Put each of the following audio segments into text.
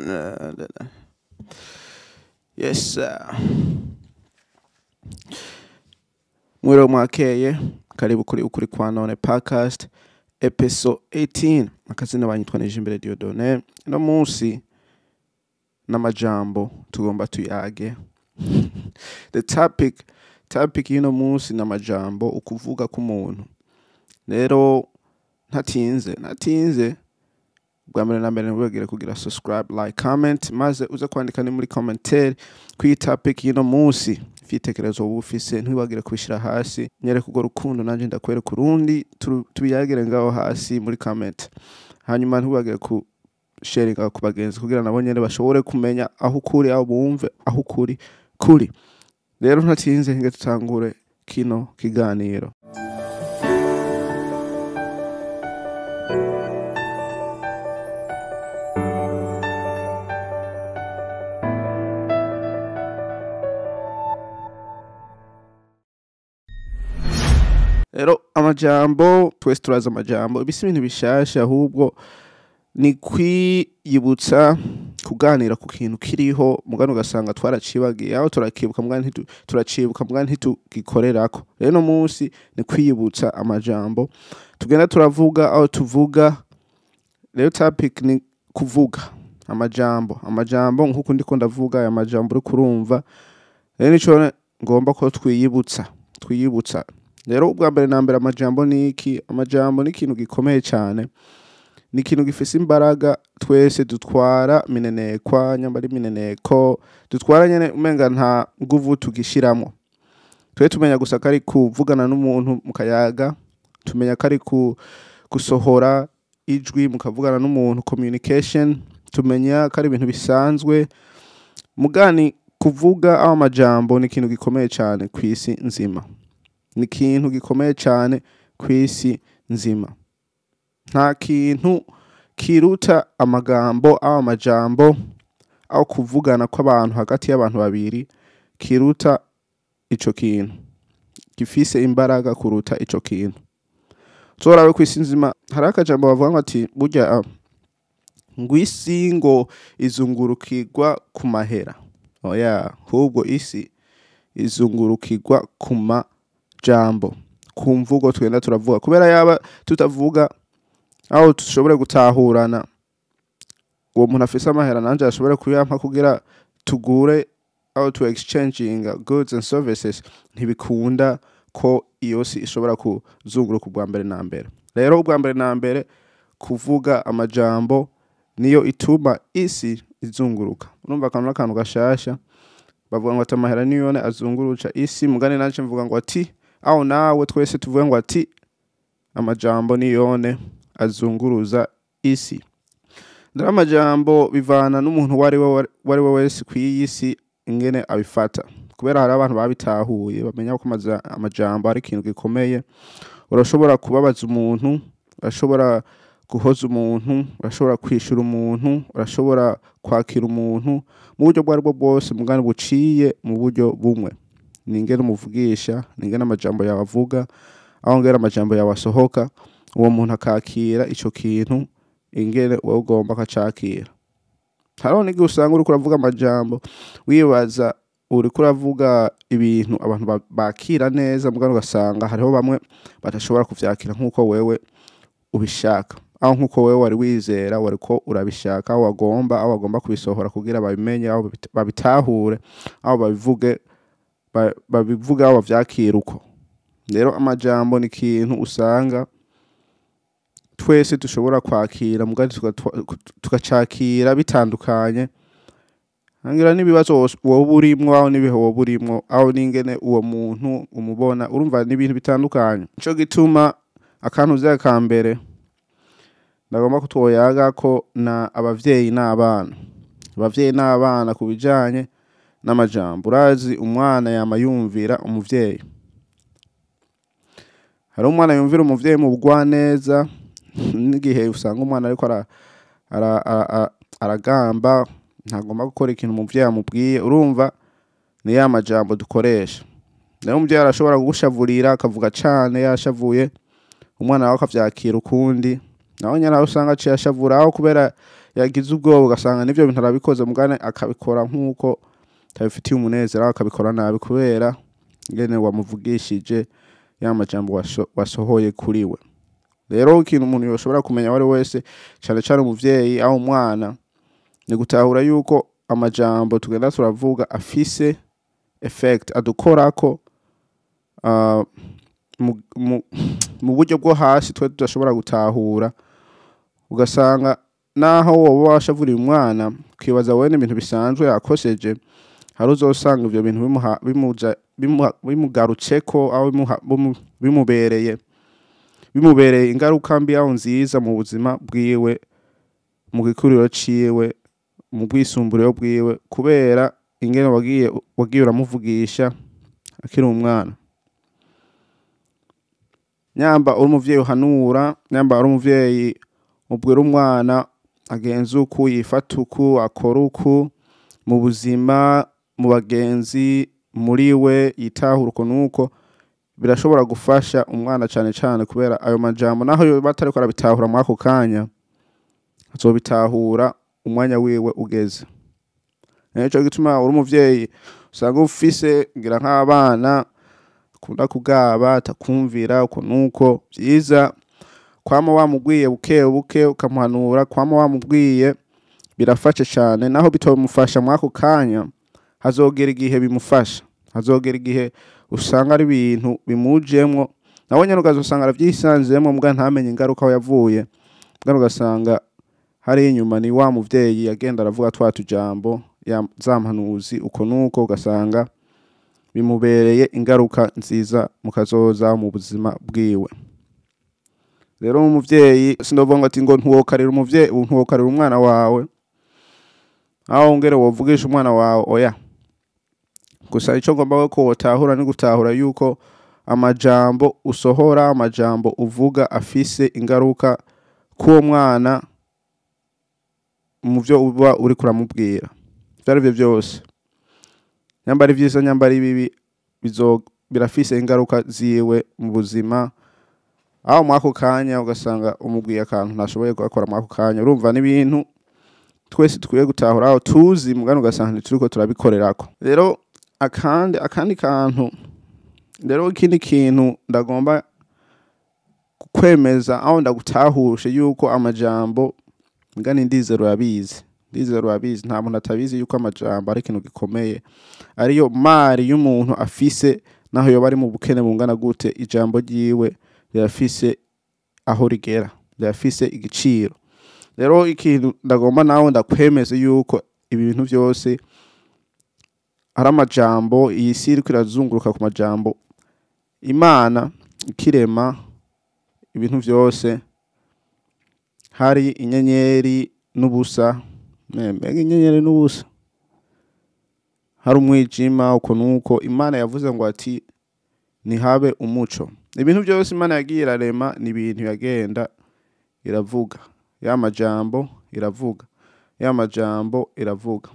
Uh, yes sir. mwiriwe mwakeye karibu kuri ukuri kwa none podcast episode 18 akazina banyitwa nije imbere Diodone no munsi n'amajambo tugomba tuyage the topic topic y'uno munsi n'amajambo ukuvuga k'umuntu rero ntatinze ntatinze bwa mbere na mbere ntibwegere kugira subscribe like comment maze uze kwandika ni muri commentaire kwiyi topic y'uno munsi ifitekerezo wowe ufise ntiwibagire kubishyira hasi nyereka urwo rukundo nanjye ndakwereka urundi turu- tubiyagire ngaho hasi muri comment hanyuma ntiwibagire ku sharinga ku bagenzi kugira nabo nyene bashobore kumenya aho ukuri aho bumve aho ukuri kuri rero ntatinze nge tutangure kino kiganiro rero amajambo twese turazi amajambo ibi si ibintu bishasha ahubwo ni kwiyibutsa kuganira ku kintu kiriho mugani ugasanga twaracibagiye aho turakibuka mugani ntitu- turacibuka mugani ntitugikorerako rero no munsi ni kwiyibutsa amajambo tugenda turavuga aho tuvuga rero topic ni kuvuga amajambo amajambo nk'uko ndiko ndavuga aya majambo uri kurumva rero nico ngomba ko twiyibutsa twiyibutsa rero ubwa mbere na mbere amajambo ni iki amajambo ni ikintu gikomeye cyane ni ikintu gifise imbaraga twese dutwara minenekwa nyambara imineneko dutwara nyene umenga nta nguvu tugishiramwo twe tumenya gusa ko ari kuvugana n'umuntu mu kayaga tumenya ko ari ku gusohora ijwi mukavugana n'umuntu communication tumenya ko ari ibintu bisanzwe mugani kuvuga aho amajambo ni ikintu gikomeye cyane ku isi nzima ni ikintu gikomeye cyane ku isi nzima nta kintu kiruta amagambo aho amajambo aho kuvugana kw'abantu hagati y'abantu babiri kiruta ico kintu gifise imbaraga kuruta ico kintu zorawe ku isi nzima hari akajambo bavuga ngo ati burya ah, ngo isi ngo izungurukirwa ku mahera oya ahubwo isi izungurukirwa ku majambo ku mvugo tugenda turavuga kubera yaba tutavuga aho dushobore gutahurana uwo muntu afise amahera nanje ashobore kuyampa kugira tugure aho tu exchanging goods and services ntibikunda ko iyo si ishobora kuzunguruka ubwa mbere na mbere rero ubwa mbere na mbere kuvuga amajambo niyo ituma isi izunguruka urumva akantu n'akantu gashasha bavuga ngo ati amahera niyone azunguruca isi mugani nanje mvuga ngo ati aho nawe twese tuvuge ngo ati amajambo niyone azunguruza isi ndari amajambo bivana n'umuntu uwo ari we uwo ari we wese ku iyi si ingene abifata kubera hari abantu babitahuye bamenya ko amaza- amajambo ari ikintu gikomeye urashobora kubabaza umuntu urashobora guhoza umuntu urashobora kwishura umuntu urashobora kwakira umuntu mu buryo bwo aribwo bwose mugani buciye mu buryo bumwe ni ingene umuvugisha ni ingene amajambo yawe avuga aho ngera amajambo yawe asohoka uwo muntu akakira ico kintu ingene wowe ugomba akacakira hariho n'igihe usanga uriko uravuga amajambo wibaza uriko uravuga ibintu abantu ba- bakira neza mugani ugasanga hariho bamwe badashobora kuvyakira nk'uko wewe ubishaka aho nk'uko wewe wari wizera wariko urabishaka aho wagomba aho wagomba kubisohora kugira babimenye aho babita- babitahure aho babivuge ba- babivuge aho bavyakira uko rero amajambo ni ikintu usanga twese dushobora kwakira mugari tugatwa- tugacakira bitandukanye hangira n'ibibazo wos- woba urimwo aho n'ibihe woba urimwo aho n'ingene uwo muntu umubona urumva ni ibintu bitandukanye nico gituma akantu vya ka mbere ndagomba kutwoyaga ko na abavyeyi n'abana abavyeyi n'abana ku bijanye n'amajambo urazi umwana yama yumvira umuvyeyi hari umwana yumvira umuvyeyi mu bugwaneza n'igihe usanga umwana ariko ara, ara, ara, ara, aragamba ntagomba gukora ikintu umuvyeyi amubwiye urumva ni ya majambo dukoresha rero umuvyeyi arashobora kugushavurira akavuga cane yashavuye umwana wawe akavyakira ukundi nawe nyene aho usanga aciye ashavura aho kubera yagize ubwoba ugasanga n'ivyo bintu arabikoze mugane akabikora nk'uko tabifitiye umunezero aho akabikora nabi kubera ngene wamuvugishije ya majambo washo- wasohoye kuri we rero ikintu umuntu yoshobora kumenya uwo ari we wese cane cane umuvyeyi aho umwana ni gutahura yuko amajambo tugenda turavuga afise effect adukorako ah, mu- mu- mu buryo bwo hasi twe tudashobora gutahura ugasanga naho woba washavuriye umwana ukibaza wowe n'ibintu bisanzwe yakoseje hari uzosanga ivyo bintu bimuha- bimuja- bimuha- bimugarutseko aho bimuha- bimu- bimubereye bimubereye ingaruka mbi aho nziza mu buzima bwiwe mu gikuriro ciwe mu bwisumbureho bwiwe kubera ingene wagiye wagiye uramuvugisha akiri umwana nyamba uri umuvyeyi uhanura nyamba uri umuvyeyi ubwira umwana agenza uku yifata uku akora uku mu buzima mu bagenzi muri we yitahura uko nuko birashobora gufasha umwana cane cane kubera ayo majambo naho yoba atariko arabitahura muri ako kanya azobitahura umwanya wiwe ugeze nico gituma uri umuvyeyi usanga ufise ngira nk'abana akunda kugaba atakumvira uko nuko vyiza kwama wamubwiye buke buke ukamuhanura kwama wamubwiye birafasha cane naho bitomufasha muri ako kanya hazogera igihe bimufasha hazogera igihe usanga ari ibintu bimujemwo nawe nyene ukazosanga aravyisanzemwo mbwa ntamenye ingaruka aho yavuye mbwa ugasanga hari inyuma ni wa muvyeyi agenda aravuga twa tujambo ya za mpanuzi uko nuko ugasanga bimubereye ingaruka nziza mu kazoza mu buzima bwiwe rero umuvyeyi sindovuga ngo ati ngo ntuwokarira umuvyeyi ntuwokarira umwana wawe aho ngere wovugisha umwana wawe oya gusa ico ngomba ko wotahura ni gutahura yuko amajambo usohora amajambo uvuga afise ingaruka k'uwo mwana mu vyo uba uriko uramubwira ivyo ari vyo vyose nyamba ari vyiza nyamba ari bibi bizo birafise ingaruka ziwe mu buzima aho mwako kanya ugasanga umubwiye akantu ntashoboye gukora mwako kanya urumva n'ibintu twese tukwiye gutahura aho tuzi mugani ugasanga ntituriko turabikorerako rero akandi akandi kantu rero ikindi kintu ndagomba kwemeza aho ndagutahushe yuko amajambo ngani ndizero yabizi ndizero yabizi nta muntu atabizi yuko amajambo ari ikintu gikomeye ariyo mari y'umuntu afise naho yoba ari mu bukene bungana gute ijambo ryiwe rirafise aho rigera rirafise igiciro rero ikintu ndagomba nawe ndakwemeze yuko ibi bintu byose ari amajambo iyi si iriko irazunguruka ku majambo imana ikirema ibintu byose hari inyenyeri n'ubusa Ne, mbega inyenyeri n'ubusa hari umwijima uko nuko imana yavuze ngo ati ntihabe umuco ibintu byose imana yagiye irarema ni ibintu yagenda iravuga ya majambo iravuga ya majambo iravuga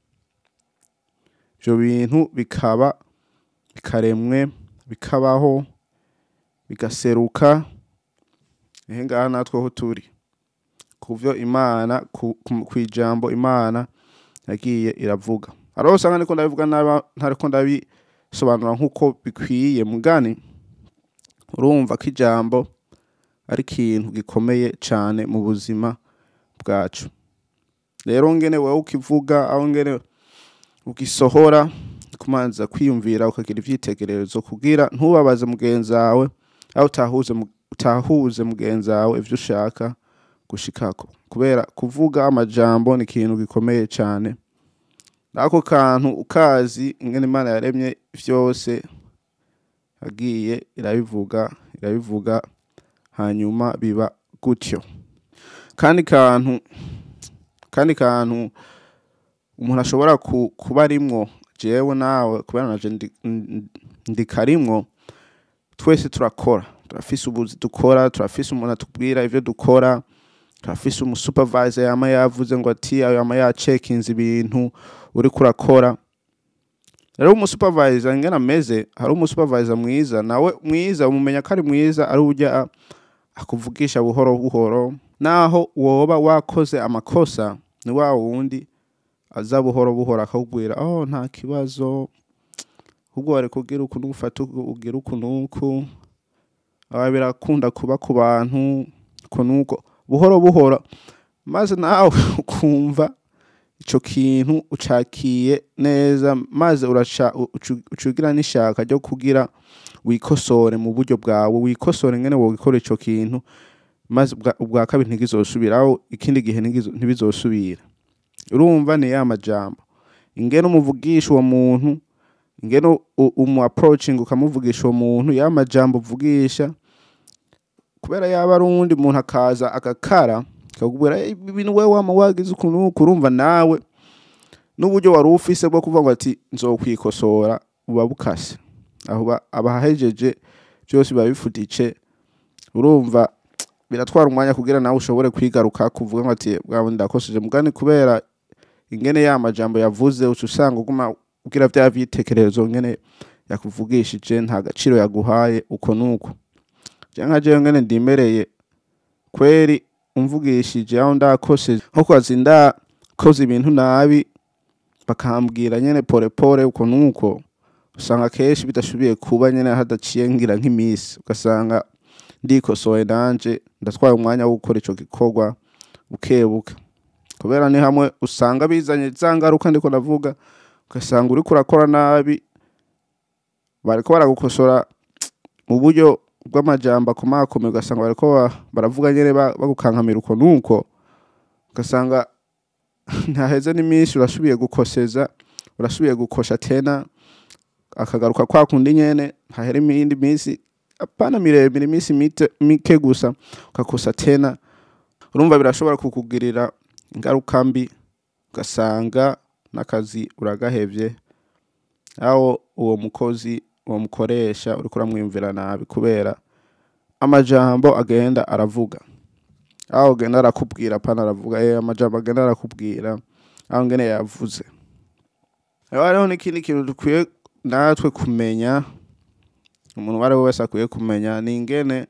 ibyo bintu bikaba bikaremwe bikabaho bigaseruka ehe ngaha natwe ho turi ku byo imana ku ku- ku ijambo imana yagiye iravuga hariho usanga niko ndabivuga naba ntariko ndabisobanura nk'uko bikwiye mugani urumva ko ijambo ari ikintu gikomeye cyane mu buzima bwacu rero ngene wowe ukivuga aho ngene ugisohora kumanza kwiyumvira ukagira ivyitegererezo kugira ntubabaze mugenzi wawe aho utahuze mu- utahuze mugenzi wawe ivyo ushaka gushikako kubera kuvuga amajambo ni ikintu gikomeye cyane n'ako kantu ukazi ingene imana yaremye vyose yagiye irabivuga irabivuga hanyuma biba gutyo kandi kantu kandi kantu umuntu ashobora ku- kuba arimwo jewe nawe kubera naje ndi- ndi- ndikarimwo twese turakora turafise ubuzi dukora turafise umuntu atubwira ivyo dukora turafise umusupervisor yama yavuze ngo ati ayo yama yacekinze ibintu uriko urakora rero umusupervisor ingene ameze hari umusupervisor mwiza nawe mwiza umumenya ko ari mwiza ari urya akuvugisha buhoro buhoro naho woba wakoze amakosa ni wa wundi aza buhoro buhoro akakubwira oh nta kibazo ahubwo wari kugira uku n'ufata ugira uku n'uku aba birakunda kuba ku bantu uko n'uko buhoro buhoro maze nawe ukumva ico kintu ucakiye neza maze uraca ucu- ucugira n'ishaka ryo kugira wikosore mu buryo bwawe wikosore ngene wogikora ico kintu maze ubwa- ubwa kabiri ntigizosubiraho ikindi gihe ntigizo- ntibizosubira urumva ni ya majambo ingene umuvugisha uwo muntu ingene u- umu approaching ukamuvugisha uwo muntu ya majambo uvugisha kubera yaba ari uwundi muntu akaza agakara akakubwira "Eh, ibi bintu wewe wama wagize ukuntu n'uku," urumva nawe n'uburyo wari ufise bwo kuvuga ngo ati nzokwikosora buba bukase aho ba- abahejeje byose biba bifuditse urumva biratwara umwanya kugira nawe ushobore kwigaruka kuvuga ngo ati bwawe ndakoseje mugani kubera ingene ya majambo yavuze uca usanga uguma ugira vya vyitekerezo ngene yakuvugishije nta gaciro yaguhaye uko nuko je nka jewe ngene ndimereye kweri umvugishije aho ndakoseje nko kwazi ndakoze ibintu nabi bakambwira nyene pore pore uko nuko usanga kenshi bidashoboye kuba nyene hadaciye ngira nk'imisi ugasanga ndikosoye nanje ndatwaye umwanya wo gukora ico gikorwa bukebuke kubera ni hamwe usanga bizanye za ngaruka ndiko ndavuga ugasanga uriko urakora nabi bariko baragukosora mu buryo bw'amajambo akomakomeye ugasanga bariko ba- baravuga nyene ba- bagukankamira uko nuko ugasanga ntaheze n'iminsi urasubiye gukoseza urasubiye gukosha tena akagaruka kwa kundi nyene hahera iyindi minsi apana miremire iminsi mite- mike gusa ugakosa tena urumva birashobora kukugirira ingaruka mbi ugasanga n'akazi uragahevye aho uwo mukozi uwo mukoresha uriko uramwiyumvira nabi kubera amajambo agenda aravuga aho agenda arakubwira apana aravuga eh amajambo agenda arakubwira aho ngene yavuze rero hariho n'ikindi kintu dukwiye natwe kumenya umuntu uwo ari we wese akwiye kumenya ni ingene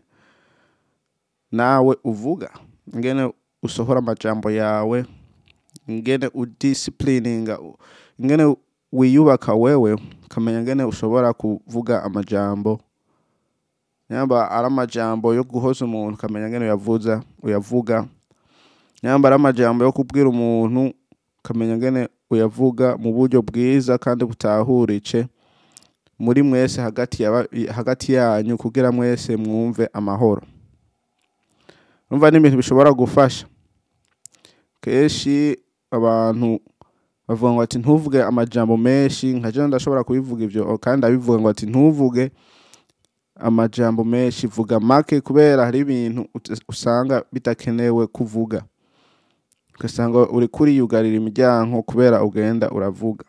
nawe uvuga ingene usohora amajambo yawe ingene udisciplininga ingene wiyubaka wewe ukamenya ingene ushobora kuvuga amajambo nyamba ari amajambo yo guhoza umuntu ukamenya ingene uyavuza uyavuga nyamba ari amajambo yo kubwira umuntu ukamenya ingene uyavuga mu buryo bwiza kandi butahurice muri mwese hagati yaba, hagati yanyu kugira mwese mwumve amahoro urumva ni ibintu bishobora gufasha kenshi abantu bavuga ngo ati ntuvuge amajambo menshi nka jewe ndashobora kubivuga ivyo kandi abivuga ngo ati ntuvuge amajambo menshi vuga make kubera hari ibintu ut- usanga bidakenewe kuvuga ugasanga uri kuriyugarira imiryango kubera ugenda uravuga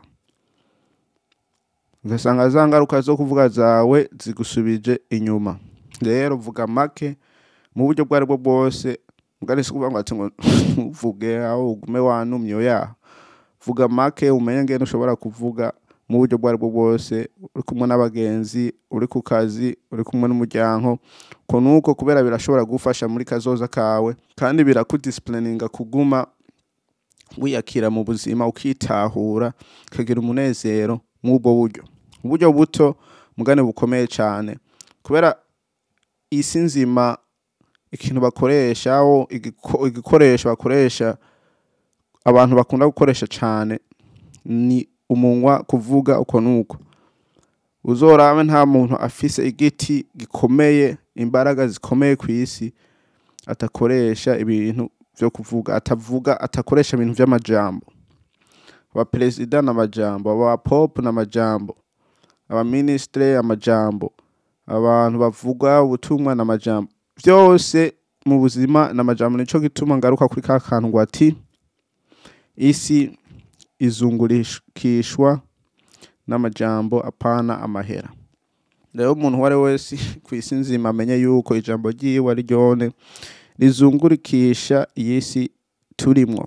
ugasanga za ngaruka zo kuvuga zawe zigusubije inyuma rero vuga make mu buryo bwo aribwo bwose mugari si kuvuga ngo ati ngo ntuvuge aho ugume wanumye oya vuga make umenye ngene ushobora kuvuga mu buryo bwo aribwo bwose uri kumwe n'abagenzi uri ku kazi uri kumwe n'umuryango ko nuko kubera birashobora gufasha muri kazoza kawe kandi birakudisciplininga kuguma wiyakira mu buzima ukitahura ukagira umunezero mw'ubwo buryo uburyo buto mugane bukomeye cyane kubera isi nzima ikintu bakoresha aho igiko- igikoresho bakoresha abantu bakunda gukoresha cyane ni umunwa kuvuga uko nuko uzorabe nta muntu afise igiti gikomeye imbaraga zikomeye ku isi atakoresha ibintu vyo kuvuga atavuga atakoresha ibintu vy'amajambo abaperezida n'amajambo abapopu n'amajambo abaministre amajambo abantu bavuga ubutumwa n'amajambo vyose mu buzima n'amajambo nico gituma ngaruka kuri ka kantu ngo ati isi izungurikishwa n'amajambo apana amahera rero umuntu uwo ari we wese ku isi nzima amenye yuko ijambo ryiwe ari ryone rizungurikisha iyi si turimwo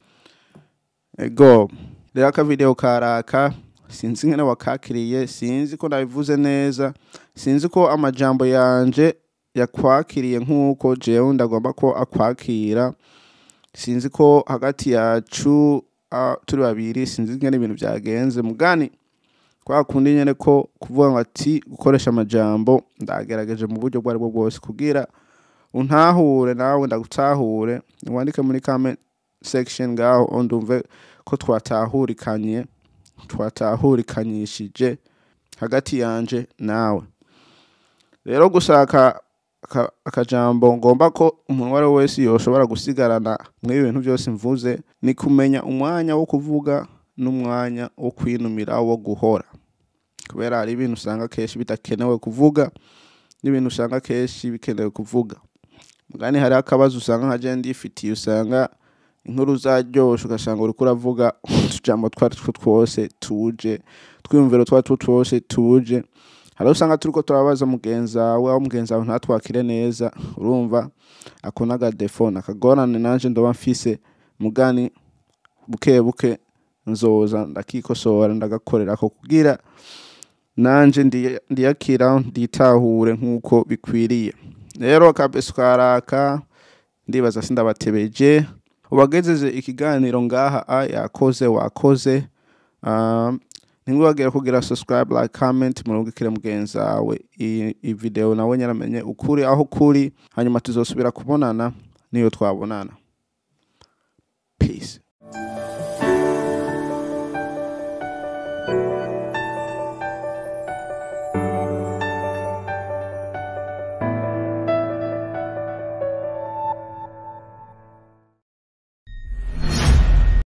ego rero akavideo karaka sinzi ngene wakakiriye sinzi ko nabivuze neza sinzi ko amajambo yanje yakwakiriye nk'uko jewe ndagomba ko akwakira sinzi ko hagati yacu ah, turi babiri sinzi ingene ibintu byagenze mugani kwa kundi nyene ko kuvuga ngo ati gukoresha amajambo ndagerageje mu buryo ubwo aribwo bwose kugira untahure nawe ndagutahure wandike muri comment section ngaho ndumve ko twatahurikanye twatahurikanyishije hagati yanje nawe rero gushaka aka- akajambo ngomba ko umuntu uwo ari we wese yoshobora gusigarana muri ibintu byose mvuze ni kumenya umwanya wo kuvuga n'umwanya wo kwinumira wo guhora kubera hari ibintu usanga kenshi bidakenewe kuvuga n'ibintu usanga kenshi bikenewe kuvuga mugani hariho akabazo usanga nka jewe ndifitiye usanga inkuru zaryoshe ugasanga uriko uravuga utujambo twari two twose tuje twiyumviro twari two twose tuje hariho usanga turiko turabaza mugenzi wawe aho mugenzi wawe ntatwakire neza urumva ako n'agadefo nakagorane nanje ndoba mfise mugani buke buke nzoza ndakikosora ndagakorerako kugira nanje ndiya- ndiyakira nditahure nk'uko bikwiriye rero kabese karaka ndibaza sindabatebeje ubagejeje ikiganiro ngaha a yakoze wakoze um, ntiwibagire kugira subscribe like comment murungikire mugenzi wawe iyi iyi video nawe nyaramenye ukuri aho kuri hanyuma tuzosubira kubonana niyo twabonana peace